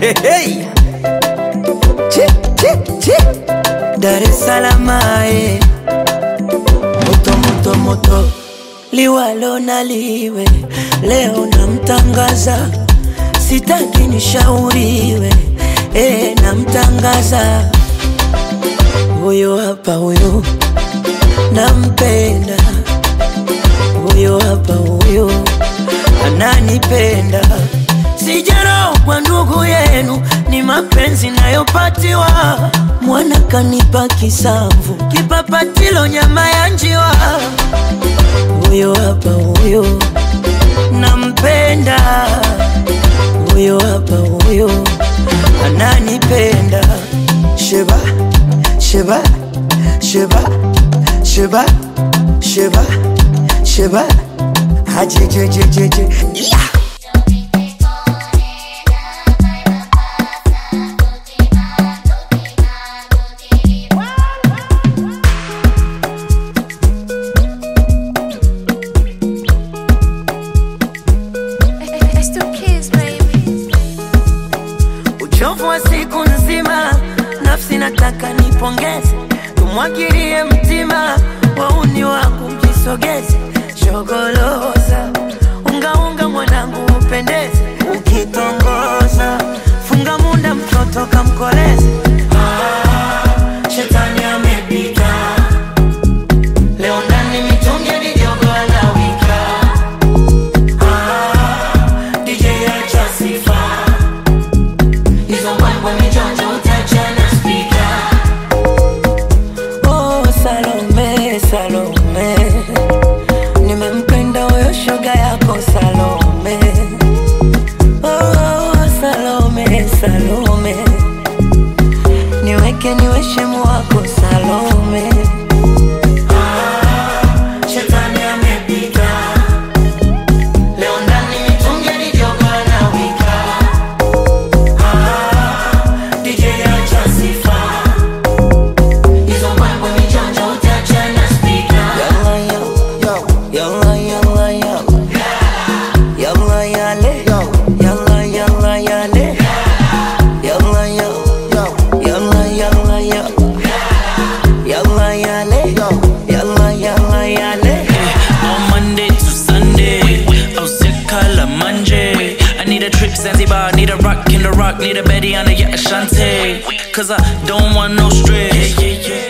Hey. Chi, chi, chi. Dar es Salaam eh. moto moto moto liwalo na liwe leo namtangaza sitaki nishauriwe eh, namtangaza huyo hapa huyo nampenda huyo hapa huyo ananipenda sijarau kwa ndugu yenu ni mapenzi nayopatiwa mwana kanipa kisamvu kipapatilo nyama ya njiwa huyo hapa huyo nampenda huyo hapa huyo ananipenda sheba sheba sheba sheba sheba sheba hajejejejeje yeah. It's two kids, baby. uchovu wa siku nzima, nafsi nataka nipongeze, tumwagilie mtima, wauni wangu mjisogeze, shogoloza ungaunga mwanangu upendeze, ukitongoza funga munda mtoto kamkoleze. Ah, shetani amepita leo ndani mitungi ni jogo anawika. Ah, DJ acha sifa hizo mbwembwe mijonjo utachana spika. Oh, Salome, Salome, nimempenda huyo shoga yako Salome. Oh, Salome, Salome, niweke niwe shemu wako Salome. Ah, shetani amepita leo ndani mitungi ni jogo anawika. DJ acha sifa hizo mbwembwe mijonjo utachana spika. Yalla yalla yalla yalla yalla yale yalla yalla yale yalla yalla yalla yalla yalla yale yalla yalla yale. On Monday to Sunday, oh sick color Monday. I need a trip Zanzibar, need a rock in the rock, need a Betty on the yacht Ashante. Cause I don't want no stress.